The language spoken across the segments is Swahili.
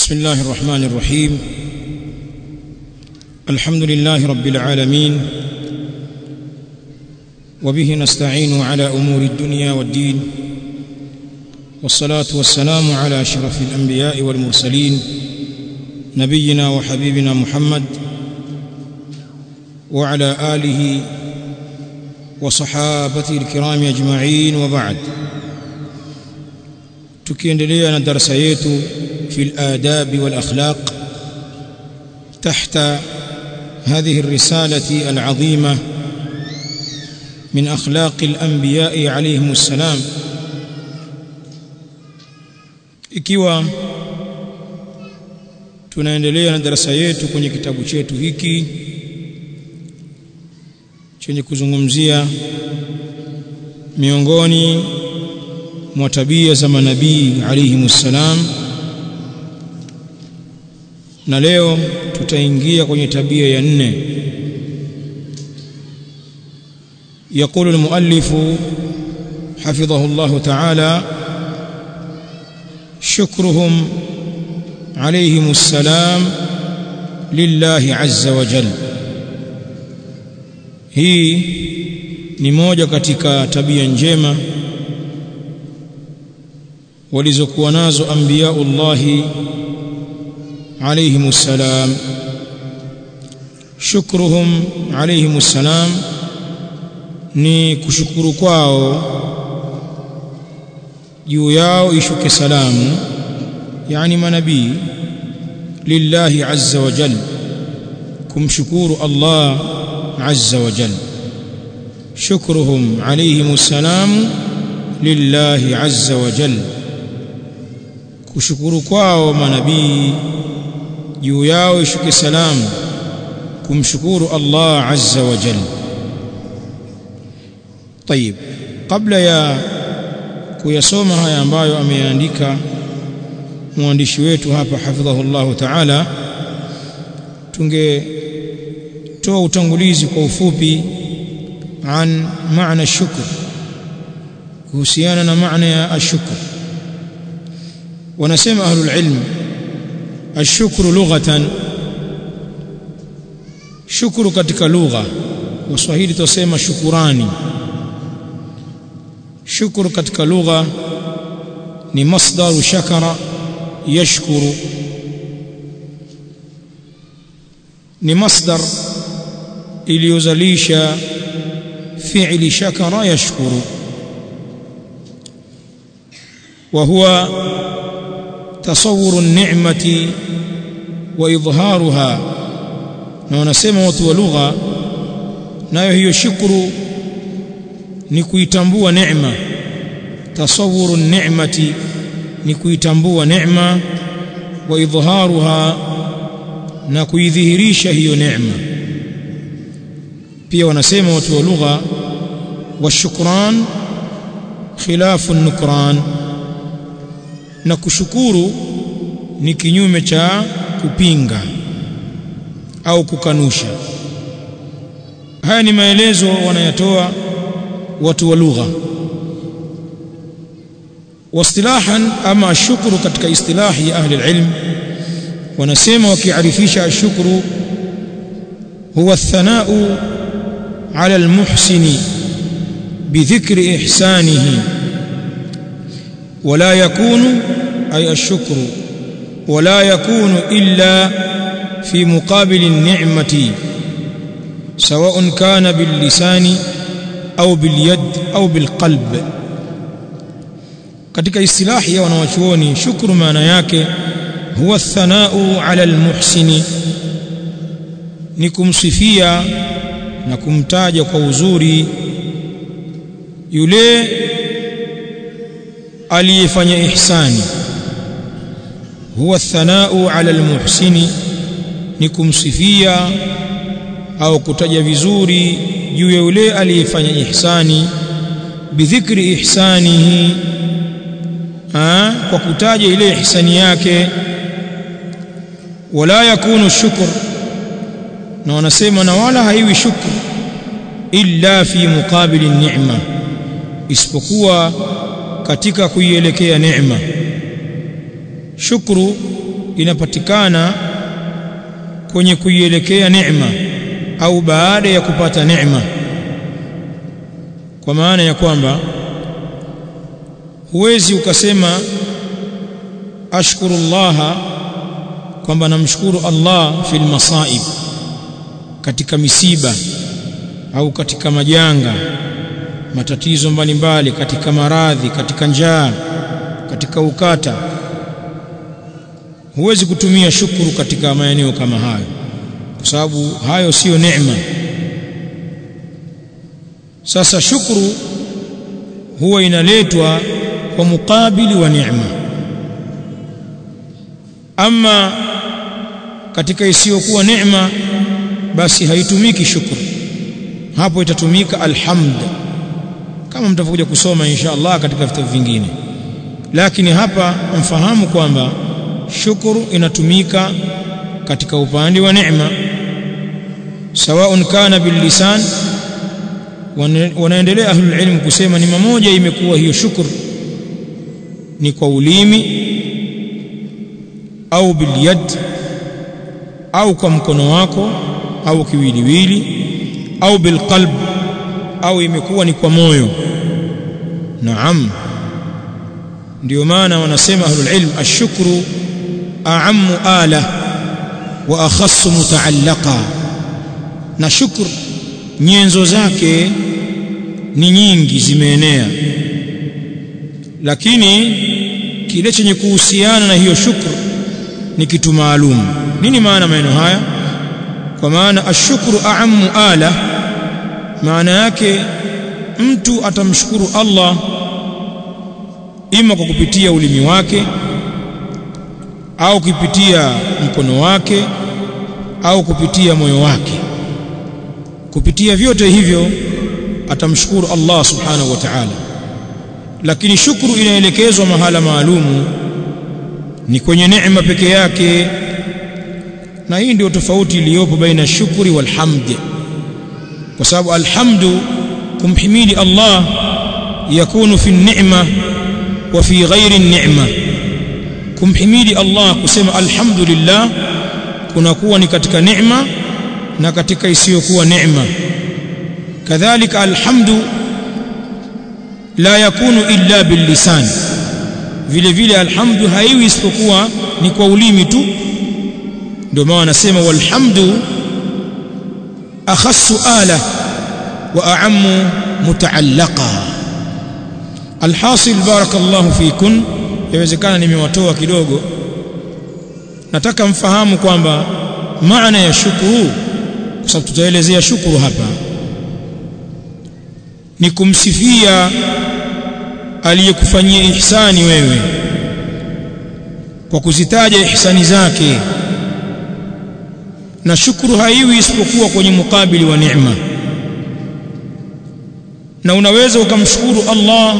بسم الله الرحمن الرحيم الحمد لله رب العالمين وبه نستعين على امور الدنيا والدين والصلاه والسلام على اشرف الانبياء والمرسلين نبينا وحبيبنا محمد وعلى اله وصحابته الكرام اجمعين وبعد tukiendelea na darasa yetu في الآداب والأخلاق تحت هذه الرسالة العظيمة من أخلاق الأنبياء عليهم السلام ikiwa tunaendelea na darasa yetu kwenye kitabu chetu hiki chenye kuzungumzia miongoni mwa tabia za manabii alayhimus salam na leo tutaingia kwenye tabia ya nne يقول المؤلف حفظه الله تعالى شكرهم عليهم السلام لله عز وجل hii ni moja katika tabia njema walizokuwa nazo anbiyaullahi عليهم السلام شكرهم عليهم السلام ni kushukuru kwao juu yao ishuke salamu yani manabii lillahi azza wa jal kumshukuru Allah azza wa jal shukruhum alayhim salam lillahi azza wa jal kushukuru kwao manabii juu yao ishuke salamu kumshukuru Allah azza wa jalla طيب kabla ya kuyasoma haya ambayo ameandika mwandishi wetu hapa hafidhahu Allah ta'ala tungetoa utangulizi kwa ufupi an maana shukr kuhusiana na maana ya ashukr wanasema ahlul ilm الشكر لغة شكر katika lugha waswahili tusema shukurani shukuru katika lugha ni masdaru shakara yashkuru ni masdar iliyozalisha fi'li shakara yashkuru wa huwa تصور النعمه واظهارها na wanasema watu wa lugha nayo hiyo shukuru ni kuitambua neema tasawuru ni'mati ni kuitambua neema wa idhaharuha na kuidhihirisha hiyo neema pia wanasema watu wa lugha washukran khilafu nukran na kushukuru ni kinyume cha kupinga au kukanusha haya ni maelezo wanayatoa watu wa lugha wastilahan ama ashukuru katika istilahi ya ahli alilm wanasema wakiarifisha ashukuru huwa athanau ala almuhsini bidhikri ihsanihi ولا يكون أي الشكر ولا يكون إلا في مقابل النعمة سواء كان باللسان أو باليد أو بالقلب katika istilahi ya wanawachuoni shukru maana yake huwa athanau ala almuhsini ni kumsifia na kumtaja kwa uzuri yule aliyefanya ihsani huwa thanau ala almuhsini ni kumsifia au kutaja vizuri juu ya yule aliyefanya ihsani bidhikri ihsanihi ha? kwa kutaja ile ihsani yake wala yakunu shukr na wanasema na wala haiwi shukr illa fi muqabili ni'ma isipokuwa katika kuielekea neema shukru inapatikana kwenye kuielekea neema au baada ya kupata neema kwa maana ya kwamba huwezi ukasema ashkurullaha kwamba namshukuru Allah fil masaib katika misiba au katika majanga matatizo mbalimbali katika maradhi katika njaa katika ukata huwezi kutumia shukuru katika maeneo kama hayo kwa sababu hayo siyo neema sasa shukuru huwa inaletwa kwa mukabili wa neema ama katika isiyokuwa neema basi haitumiki shukuru hapo itatumika alhamd kama mtakuja kusoma insha Allah katika vitabu vingine lakini hapa mfahamu kwamba shukuru inatumika katika upande wa neema sawaun kana billisan wanaendelea ahlul ilm kusema ni mamoja imekuwa hiyo shukuru ni kwa ulimi au bilyad au kwa mkono wako au kiwiliwili au bilqalb au imekuwa ni kwa moyo naam ndio maana wanasema ahlul ilm ashukru a'ammu ala wa akhassu mutaallaqa na shukr nyenzo zake ni nyingi zimeenea lakini kile chenye kuhusiana na hiyo shukr ni kitu maalum nini maana maneno haya kwa maana ashukuru a'ammu ala maana yake mtu atamshukuru Allah ima kwa kupitia ulimi wake au kupitia mkono wake au kupitia moyo wake kupitia vyote hivyo atamshukuru Allah subhanahu wa ta'ala lakini shukuru inaelekezwa mahala maalumu ni kwenye neema peke yake na hii ndio tofauti iliyopo baina shukuri wal hamd kwa sababu alhamdu kumhimidi Allah yakunu fi ni'ma wa fi ghairi ni'ma kumhimidi Allah kusema alhamdulillah kunakuwa ni katika neema na katika isiyokuwa neema kadhalika alhamdu la yakunu illa billisan vile vile alhamdu haiwi isipokuwa ni kwa ulimi tu ndio maana anasema walhamdu akhassu ala wa a'ammu mutaallaqa alhasil barakallahu fikun yawezekana nimewatoa kidogo nataka mfahamu kwamba maana ya shukuru kwa sababu tutaelezea shukuru hapa ni kumsifia aliyekufanyia ihsani wewe kwa kuzitaja ihsani zake na shukuru haiwi isipokuwa kwenye mukabili wa neema na unaweza ukamshukuru Allah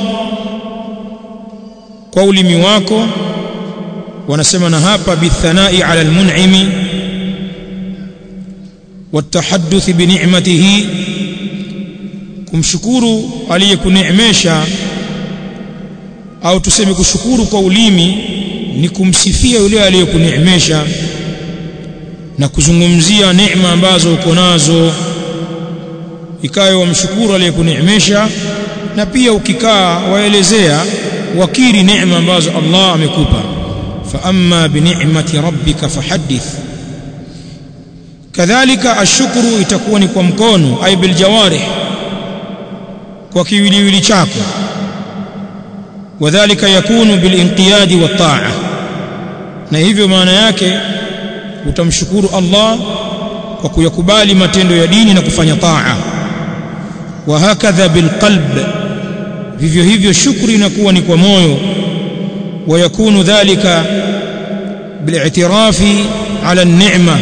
kwa ulimi wako wanasema na hapa bithanai ala almun'imi والتحدث بنعمته kumshukuru aliyekuneemesha au tuseme kushukuru kwa ulimi ni kumsifia yule aliyekuneemesha na kuzungumzia neema ambazo uko nazo ikawe wamshukuru aliyekuneemesha na pia ukikaa waelezea wakiri neema ambazo Allah amekupa fa amma bi ni'mati rabbika fahaddith kadhalika ashukuru itakuwa ni kwa mkono ay bil jawarih kwa kiwiliwili chako wadhālika yakunu bil inqiyadi wat ta'a na hivyo maana yake utamshukuru Allah kwa kuyakubali matendo ya dini na kufanya taa wa hakadha bil qalb vivyo hivyo shukri inakuwa ni kwa moyo wa yakunu dhalika bil i'tirafi ala an-ni'ma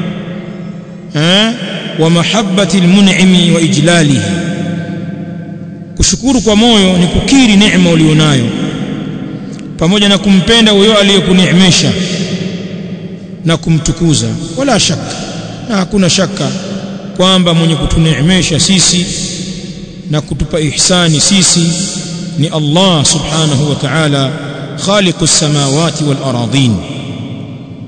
wa mahabbati al-mun'imi wa ijlalihi kushukuru kwa moyo ni kukiri neema ulionayo pamoja na kumpenda huyo aliyekuneemesha na kumtukuza wala shaka na hakuna shaka kwamba mwenye kutuneemesha sisi na kutupa ihsani sisi ni Allah subhanahu wa ta'ala khaliqus samawati wal aradin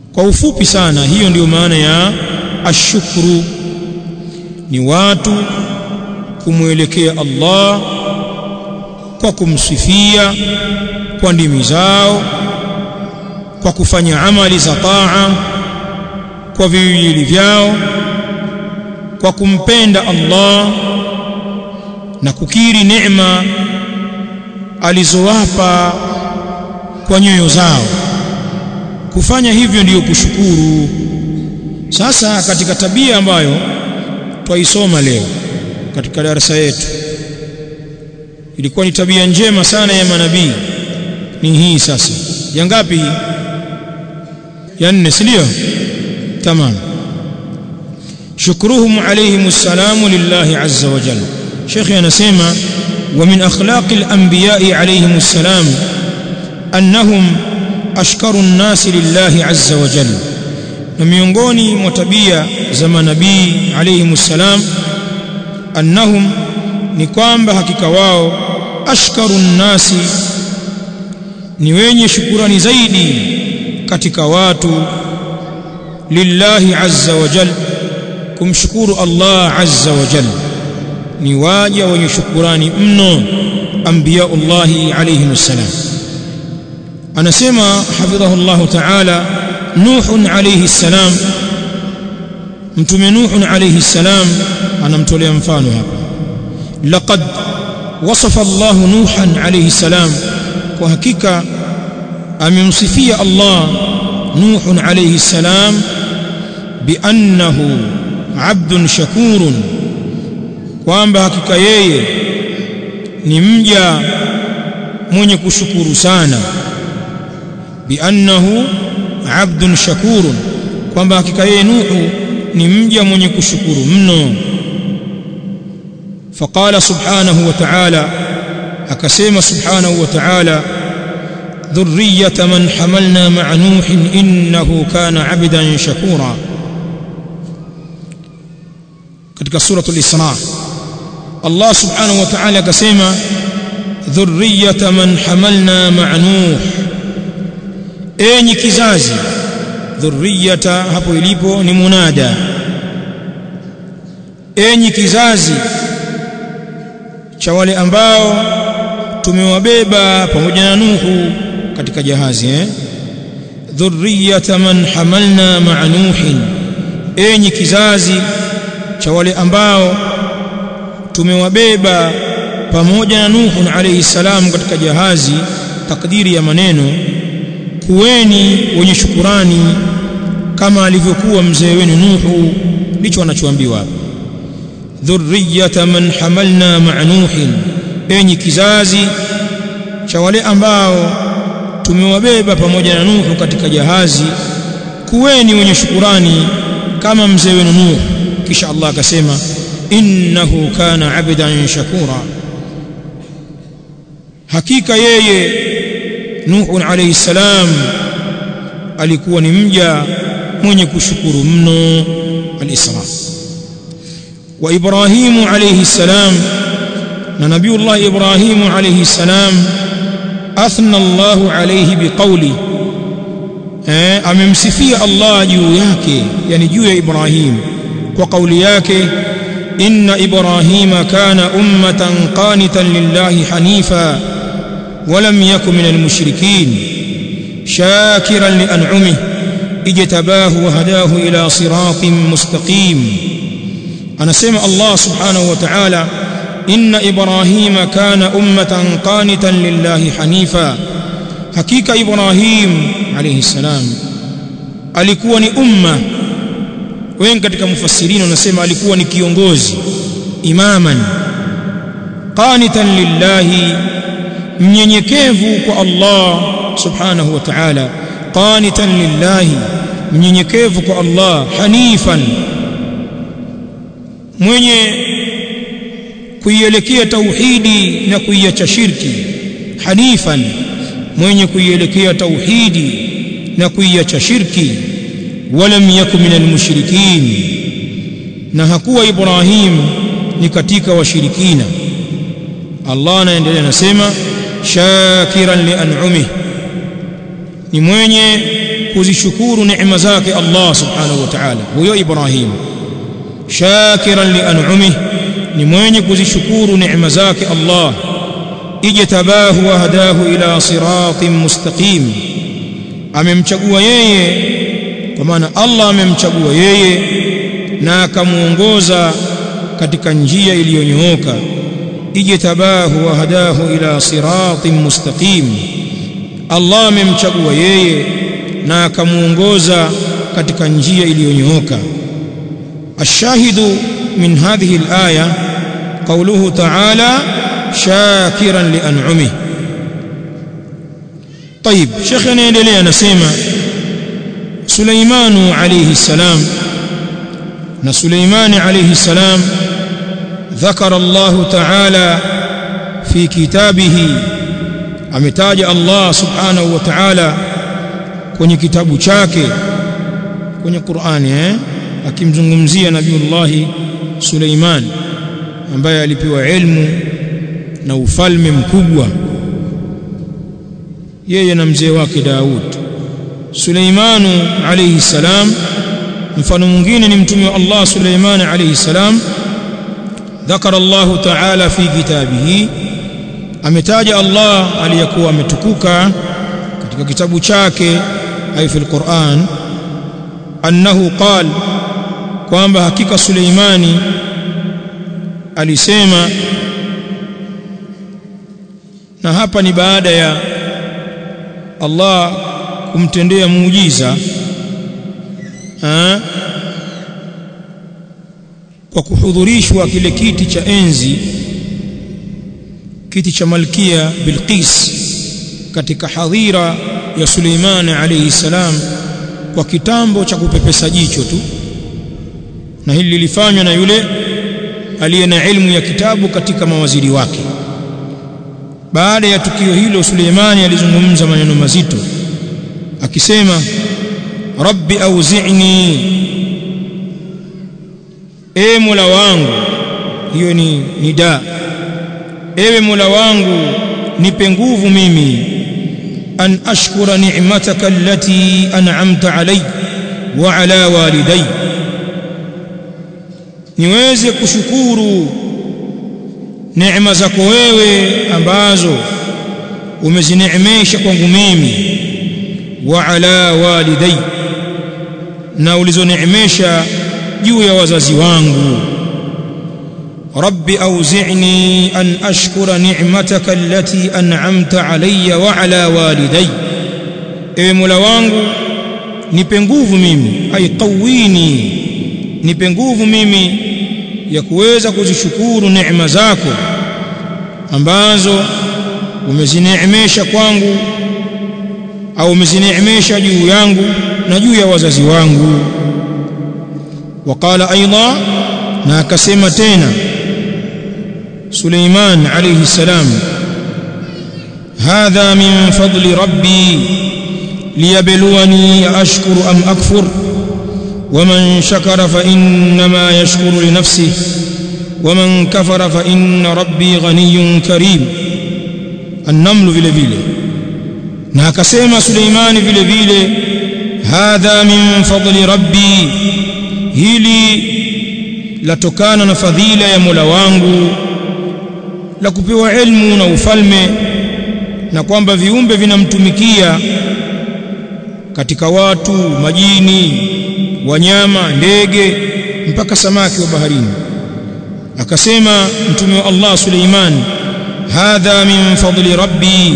kwa ufupi sana hiyo ndiyo maana ya ashukuru ni watu kumwelekea Allah kwa kumsifia kwa ndimi zao kwa kufanya amali za taa kwa viwili vyao kwa kumpenda Allah na kukiri neema alizowapa kwa nyoyo zao kufanya hivyo ndiyo kushukuru sasa katika tabia ambayo twaisoma leo katika darasa yetu ilikuwa ni tabia njema sana ya manabii ni hii sasa ya ngapi hii ya nne si ndio tamam shukruhum alayhim salamu lillahi azza wa jalla shekhi anasema wa min akhlaqi al-anbiya'i alayhim salam annahum ashkaru an-nasi lillahi azza wa jalla na miongoni mwa tabia za manabii alayhim salam annahum ni kwamba hakika wao ashkaru nnasi ni wenye shukurani zaidi katika watu lillahi azza wa jal kumshukuru Allah azza wa jal ni waja wenye shukurani mno anbiyaullahi alayhim salam anasema hafidhahu Allah ta'ala nuhun alayhi salam mtume nuhun alayhi salam anamtolea mfano hapa laqad wasafa Allah nuhan alayhi salam kwa hakika amemsifia Allah nuhun alayhi salam biannahu abdun shakurun kwamba hakika yeye ni mja mwenye kushukuru sana biannahu abdun shakurun kwamba hakika yeye nuhu ni mja mwenye kushukuru mno فقال سبحانه وتعالى أكسيم سبحانه وتعالى ذرية من حملنا مع نوح إنه كان عبدا شكورا katika suratul Isra Allah subhanahu wa ta'ala akasema dhurriyata man hamalna ma'a Nuh enyi kizazi dhurriyata hapo ilipo ni munada enyi kizazi cha wale ambao tumewabeba pamoja na Nuhu katika jahazi eh dhurriyata man hamalna ma'a Nuhin enyi kizazi cha wale ambao tumewabeba pamoja na Nuhu alayhi salam katika jahazi takdiri ya maneno kuweni wenye shukurani kama alivyokuwa mzee wenu Nuhu ndicho anachoambiwa hapa dhurriyata man hamalna ma'a Nuhin enyi kizazi cha wale ambao tumewabeba pamoja na Nuhu katika jahazi kuweni wenye shukurani kama mzee wenu Nuhu kisha Allah akasema innahu kana abdan shakura hakika yeye Nuhu alayhi salam alikuwa ni mja mwenye kushukuru mno al-Isra wa Ibrahim alayhi salam na Nabiullah Ibrahim alayhi salam athna Allah alayhi biqawli eh amemsifia Allah juu yake yani juu ya Ibrahim kwa kauli yake inna ibrahima kana ummatan qanitan lillahi hanifa ولم يكن من المشركين شاكرا لأنعمه اجتباه وهداه إلى صراط مستقيم أنا سمع الله سبحانه وتعالى إن إبراهيم كان أمة قانتا لله حنيفا حقيقة إبراهيم عليه السلام alikuwa ni umma wengi katika mufassirini wanasema alikuwa ni kiongozi imaman qanitan lillahi mnyenyekevu kwa Allah subhanahu wa ta'ala qanitan lillahi mnyenyekevu kwa Allah hanifan mwenye kuielekea tauhidi na kuiacha shirki hanifan mwenye kuielekea tauhidi na kuiacha shirki walam yakun minal mushrikin na hakuwa Ibrahim ni katika washirikina Allah anaendelea anasema shakiran li an'umih ni mwenye kuzishukuru neema zake Allah subhanahu wa ta'ala huyo Ibrahim shakiran li an'umih ni mwenye kuzishukuru neema zake Allah ijtabahu wa hadahu ila siratin mustaqim amemchagua yeye kwa maana Allah amemchagua yeye na akamuongoza katika njia iliyonyooka ijtabahu wa hadahu ila siratin mustaqim Allah amemchagua yeye na akamuongoza katika njia iliyonyooka الشاهد من هذه الآية قوله تعالى شاكرا لأنعمه طيب شيخنا يندلي نسيما سليمان عليه السلام na Suleimani alayhi salam ذكر الله تعالى في كتابه ametaja Allah subhanahu wa ta'ala kwenye kitabu chake kwenye Qur'ani eh akimzungumzia Nabiullah Suleiman ambaye alipewa ilmu na ufalme mkubwa yeye na mzee wake Daud Suleimanu alayhi salam mfano mwingine ni mtume wa Allah Suleiman alayhi salam ذكر الله تعالى في كتابه ametaja Allah aliyakuwa ametukuka katika kitabu chake ay fil Qur'an annahu qal kwamba hakika Suleimani alisema na hapa ni baada ya Allah kumtendea muujiza ha? kwa kuhudhurishwa kile kiti cha enzi kiti cha malkia Bilqis katika hadhira ya Suleiman alayhi salam kwa kitambo cha kupepesa jicho tu na hili lilifanywa na yule aliye na ilmu ya kitabu katika mawaziri wake baada ya tukio hilo Suleimani alizungumza maneno mazito akisema rabbi auzi'ni e mola wangu hiyo ni nida ewe mola wangu nipe nguvu mimi an ashkura ni'mataka allati an'amta alayya wa ala walidayya niweze kushukuru neema zako wewe ambazo umezineemesha kwangu mimi wa ala walidai na ulizoneemesha juu ya wazazi wangu rabbi auzi'ni an ashkura ni'mataka allati an'amta alayya wa ala walidai ewe mola wangu nipe nguvu mimi ay qawini nipe nguvu mimi ya kuweza kuzishukuru neema zako ambazo umezineemesha kwangu au umezineemesha juu yangu na juu ya wazazi wangu waqala aidha na akasema tena Suleiman alayhi salam hadha min fadli rabbi liyabluwani ashkuru am akfur ومن شكر فإنما يشكر لنفسه ومن كفر فإن ربي غني كريم النمل vile vile na akasema Suleimani vile vile hadha min fadli rabbi hili latokana na fadhila ya Mola wangu la kupewa ilmu na ufalme na kwamba viumbe vinamtumikia katika watu majini wanyama ndege mpaka samaki wa baharini akasema mtume wa Allah Suleiman hadha min fadli rabbi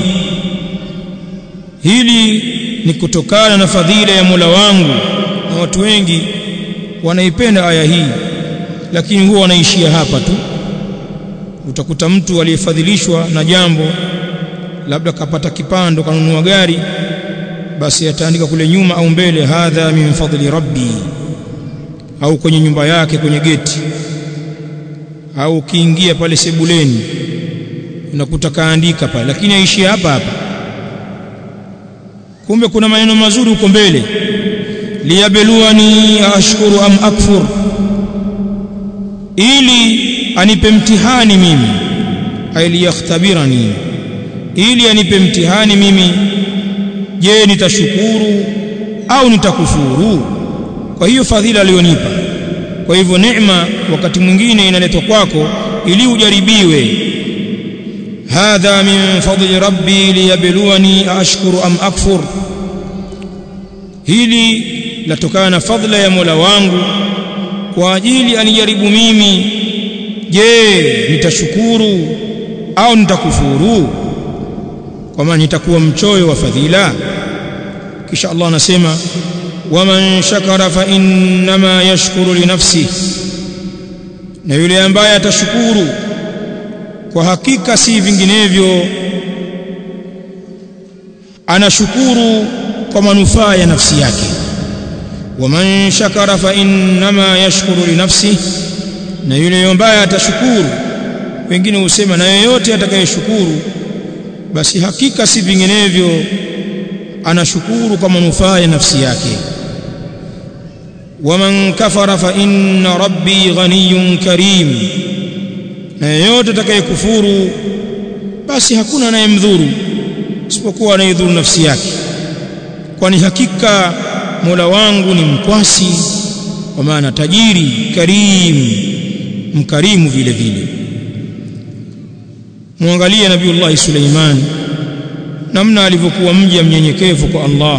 hili ni kutokana na fadhila ya Mola wangu na watu wengi wanaipenda aya hii lakini huwa wanaishia hapa tu utakuta mtu aliyefadhilishwa na jambo labda kapata kipando kanunua gari basi ataandika kule nyuma au mbele hadha min fadli rabbi au kwenye nyumba yake kwenye geti au ukiingia pale sebuleni unakuta kaandika pale lakini aishia hapa hapa kumbe kuna maneno mazuri huko mbele liyabluwani ashkuru am akfur ili anipe mtihani mimi ay liyakhtabirani ili anipe mtihani mimi je nitashukuru au nitakufuru kwa hiyo fadhila aliyonipa kwa hivyo neema wakati mwingine inaletwa kwako ili ujaribiwe hadha min fadli rabbi liyabluwani ashkuru am akfur hili latokana na fadhila ya Mola wangu kwa ajili anijaribu mimi je nitashukuru au nitakufuru kwa maana nitakuwa mchoyo wa fadhila kisha Allah anasema waman shakara fa innama yashkuru li nafsi na yule ambaye atashukuru kwa hakika si vinginevyo anashukuru kwa manufaa ya nafsi yake waman shakara fa innama yashkuru li nafsi na yule ambaye atashukuru wengine husema na yeyote atakayeshukuru basi hakika si vinginevyo anashukuru kwa manufaa ya nafsi yake waman kafara fa inna rabbi ghaniyun karim na yeyote atakayekufuru basi hakuna anayemdhuru isipokuwa anayedhuru nafsi yake kwani hakika Mola wangu ni mkwasi kwa maana tajiri karim mkarimu vile vile muangalie nabiiullah Suleiman namna alivyokuwa mja mnyenyekevu kwa Allah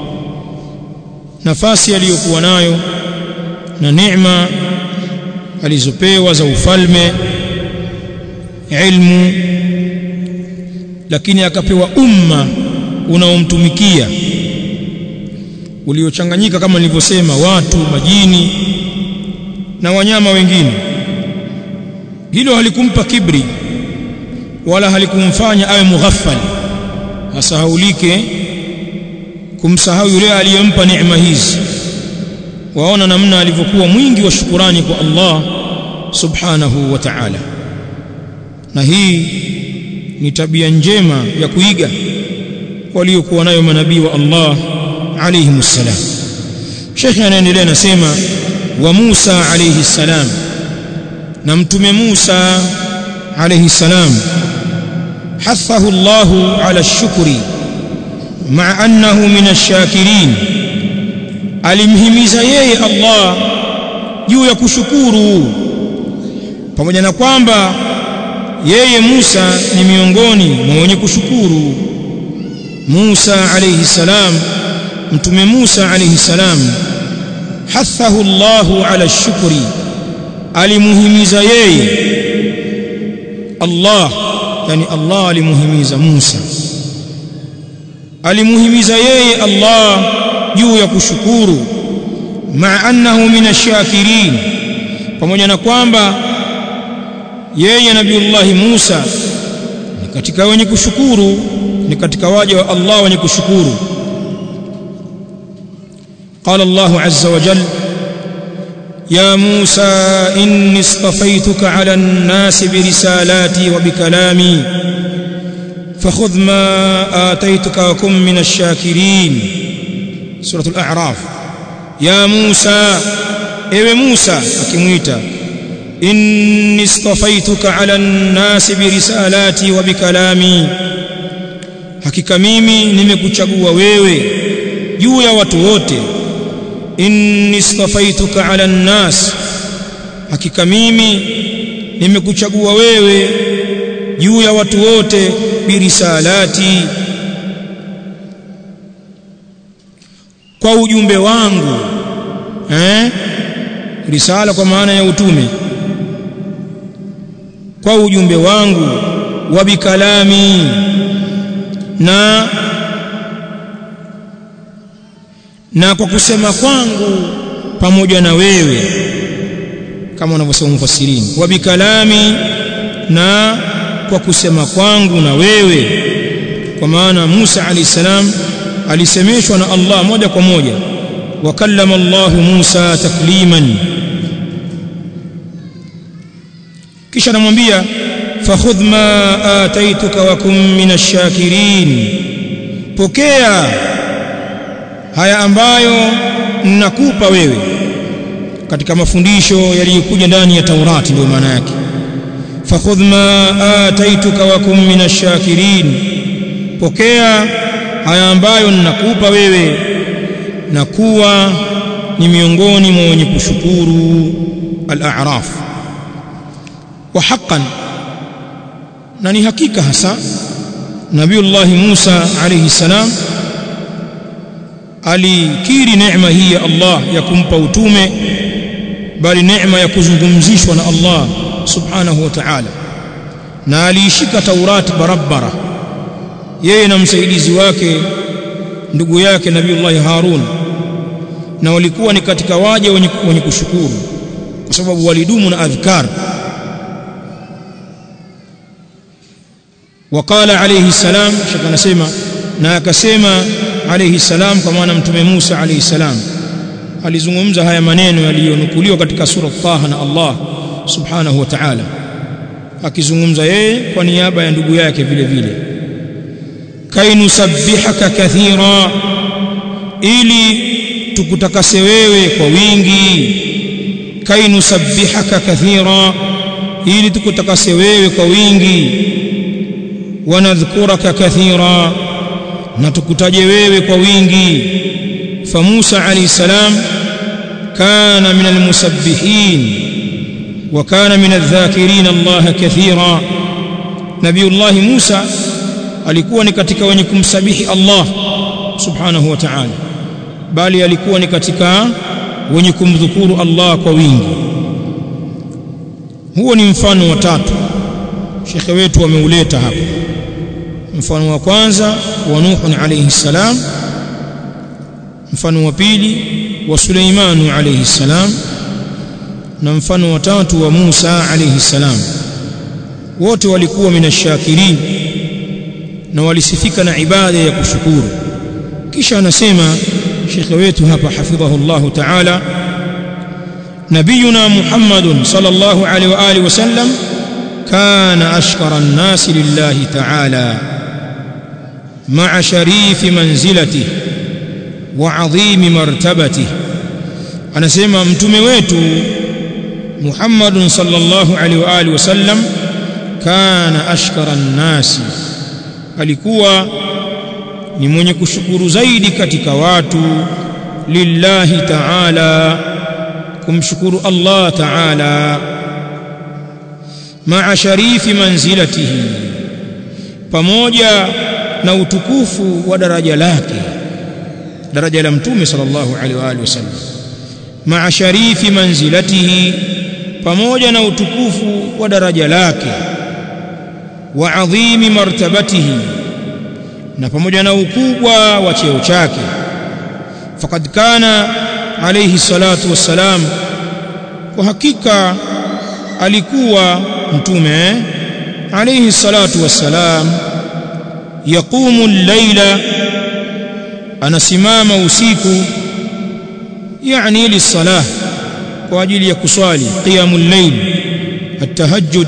nafasi aliyokuwa nayo na neema alizopewa za ufalme ilmu lakini akapewa umma unaomtumikia uliochanganyika kama nilivyosema watu majini na wanyama wengine hilo halikumpa kibri wala halikumfanya awe mughaffal asahaulike kumsahau yule aliyempa neema hizi waona namna alivyokuwa mwingi wa shukurani kwa Allah subhanahu wa ta'ala na hii ni tabia njema ya kuiga waliokuwa nayo manabii wa Allah alayhi msalam Sheikh anaendelea nasema wa Musa alayhi salam na mtume Musa alayhi salam حثه الله على الشكر مع أنه من الشاكرين alimhimiza yeye Allah juu ya kushukuru pamoja na kwamba yeye Musa ni miongoni mwa wenye kushukuru Musa alayhi salam mtume Musa alayhi salam hathahu Allahu ala shukri alimuhimiza yeye Allah yani Allah alimuhimiza Musa alimuhimiza yeye Allah juu ya kushukuru ma annahu minashakirin pamoja na kwamba yeye nabiiullah Musa ni katika wenye kushukuru ni katika waja wa Allah wenye kushukuru قال الله عز وجل يا موسى إني اصطفيتك على الناس برسالاتي وبكلامي فخذ ما آتيتك وكن من الشاكرين سورة الأعراف يا موسى ewe Musa akimwita inni istafaituka ala nnasi birisalati wa bikalami hakika mimi nimekuchagua wewe juu ya watu wote inni istafaituka ala nnas hakika mimi nimekuchagua wewe juu ya watu wote birisalati kwa ujumbe wangu eh risala kwa maana ya utume kwa ujumbe wangu wa bikalami na na kwa kusema kwangu pamoja na wewe kama wanavyosema mufassirini wa bikalami na kwa kusema kwangu na wewe kwa maana Musa alayhi salam alisemeshwa na Allah moja kwa moja wakallama Allah Musa takliman kisha anamwambia fakhudh ma ataituka wa kum minash shakirin pokea haya ambayo ninakupa wewe katika mafundisho yaliyokuja ndani ya Taurati ndio maana yake fakhudh ma ataituka wa kum minash shakirin pokea haya ambayo ninakupa wewe na kuwa ni miongoni mwa wenye kushukuru al-a'raf wa haqqan na ni hakika hasa Nabiullah Musa alayhi salam alikiri neema hii ya Allah ya kumpa utume bali neema ya kuzungumzishwa na Allah subhanahu wa ta'ala na aliishika Taurati barabara yeye na msaidizi wake ndugu yake Nabiullah Harun na walikuwa ni katika waja wenye, wenye kushukuru kwa sababu walidumu na adhkar وقال عليه السلام shaka anasema na akasema alayhi salam kwa maana mtume Musa alayhi salam alizungumza haya maneno yaliyonukuliwa katika sura Taha na Allah subhanahu wa ta'ala akizungumza yeye kwa niaba ya ndugu yake vile vile kainusabbihaka kathira ili tukutakase wewe kwa wingi kainusabbihaka kathira ili tukutakase wewe kwa wingi wanadhkuraka kathira na tukutaje wewe kwa wingi fa Musa alayhi salam kana min almusabbihin wa kana min adh-dhakirin Allah kathira Nabiullah Musa alikuwa ni katika wenye kumsabihi Allah subhanahu wa ta'ala bali alikuwa ni katika wenye kumdhukuru Allah kwa wingi huo ni mfano wa tatu shekhe wetu ameuleta hapa mfano wa kwanza wa Nuh alayhi salam mfano wa pili wa Suleiman alayhi salam na mfano wa tatu wa Musa alayhi salam wote walikuwa minashakirin na walisifika na ibada ya kushukuru kisha anasema shekhe wetu hapa hafidhahu Allah ta'ala nabiyuna Muhammadun sallallahu alayhi wa alihi wasallam كان أشكر الناس لله تعالى مع شريف منزلته وعظيم مرتبته أنا سيما متمويت محمد صلى الله عليه وآله وسلم كان أشكر الناس alikuwa ni mwenye kushukuru zaidi katika watu lillahi ta'ala kumshukuru Allah ta'ala maa sharifi manzilatihi pamoja na utukufu wa daraja lake daraja la mtume sallallahu alaihi wa alihi wasallam maa sharifi manzilatihi pamoja na utukufu wa daraja lake wa adhimi martabatihi na pamoja na ukubwa wa cheo chake faqad kana alayhi salatu wassalam kwa hakika alikuwa mtume alayhi salatu wassalam yaqumu al-laila anasimama usiku yani lisalah kwa ajili ya kuswali qiyamul layl at-tahajjud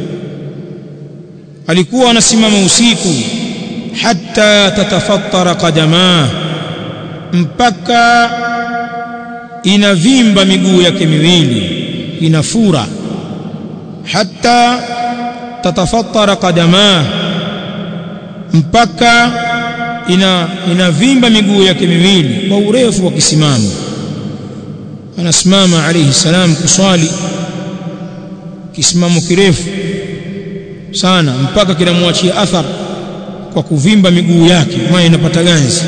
alikuwa anasimama usiku hatta tatafattara qadama mpaka inavimba miguu yake miwili inafura hatta tatafattara qadama mpaka ina inavimba miguu yake miwili kwa urefu wa kisimamo anasimama alayhi salam kuswali kisimamo kirefu sana mpaka kinamwachia athar kwa kuvimba miguu yake maana inapata ganzi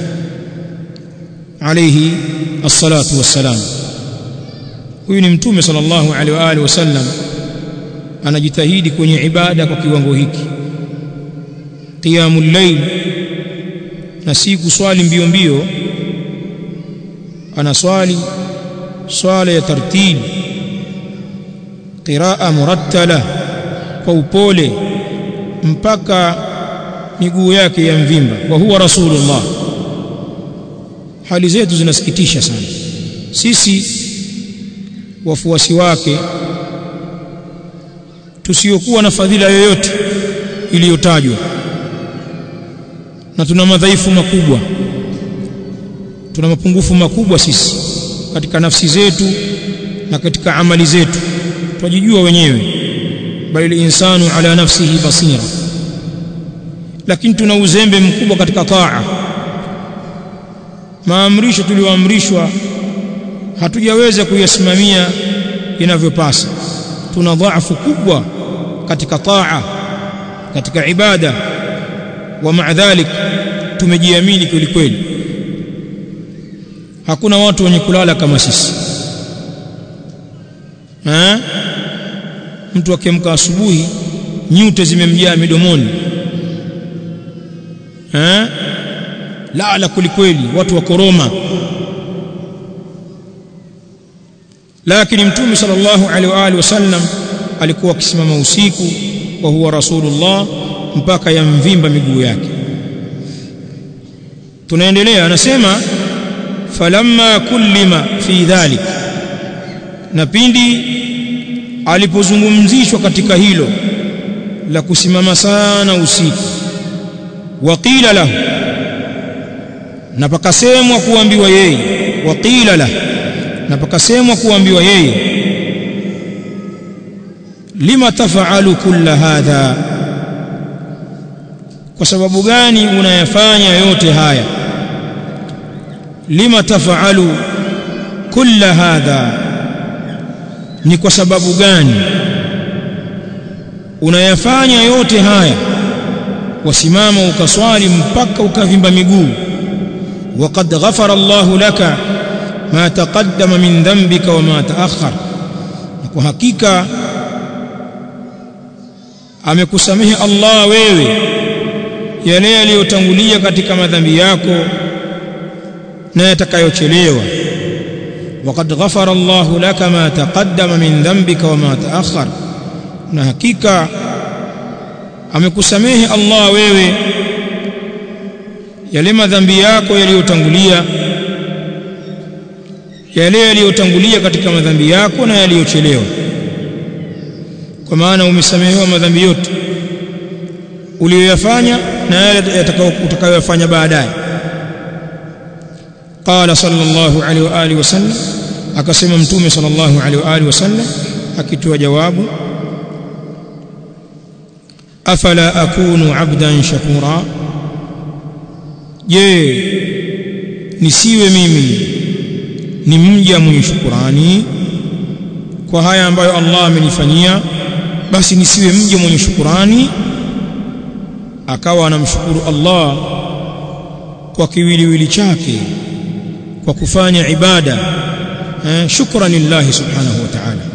alayhi as-salatu was-salam huyu ni mtume sallallahu alaihi wa alihi wasallam anajitahidi kwenye ibada kwa kiwango hiki qiyamul layl na si kuswali mbio mbio anaswali swala ya tartib qiraa murattala kwa upole mpaka miguu yake ya mvimba wa huwa rasulullah hali zetu zinasikitisha sana sisi wafuasi wake tusiokuwa na fadhila yoyote iliyotajwa na tuna madhaifu makubwa tuna mapungufu makubwa sisi katika nafsi zetu na katika amali zetu twajijua wenyewe bali insanu ala nafsihi basira lakini tuna uzembe mkubwa katika taa maamrisho tulioamrishwa hatujaweza kuyasimamia inavyopasa tuna dhaifu kubwa katika taa katika ibada wa maadhalik tumejiamini kweli kweli hakuna watu wenye kulala kama sisi ha? mtu akiamka asubuhi nyute zimemjaa midomoni ha? lala kwelikweli watu wakoroma lakini mtume sallallahu alaihi wa alihi wasallam alikuwa akisimama usiku wa huwa rasulullah mpaka yamvimba miguu yake tunaendelea anasema falamma kullima fi dhalik na pindi alipozungumzishwa katika hilo la kusimama sana usiku waqila lahu na pakasemwa kuambiwa yeye waqila lahu na pakasemwa kuambiwa yeye lima tafaalu kulla hadha kwa sababu gani unayafanya yote haya lima tafaalu kulla hadha ni kwa sababu gani unayafanya yote haya wasimama ukaswali mpaka ukavimba miguu waqad ghafara Allahu laka ma taqaddama min dhanbika wa ma ta'akhkhar kwa hakika amekusamehe Allah wewe yale yaliyotangulia katika madhambi yako na yatakayochelewa waqad ghafara Allah laka ma taqaddama min dhanbika wa ma ta'akhkhar na hakika amekusamehe Allah wewe yale madhambi yako yaliyotangulia yale yaliyotangulia katika madhambi yako na yaliyochelewa kwa maana umesamehewa madhambi yote uliyoyafanya na yale utakayoyafanya baadaye qala sallallahu alaihi wa alihi wasallam akasema mtume sallallahu alaihi wa alihi wasallam akitoa jawabu afala akunu abdan shakura je nisiwe mimi ni mja mwenye shukurani kwa haya ambayo Allah amenifanyia basi nisiwe mja mwenye shukurani akawa anamshukuru Allah kwa kiwiliwili chake kwa kufanya ibada eh, shukran lillahi subhanahu wa ta'ala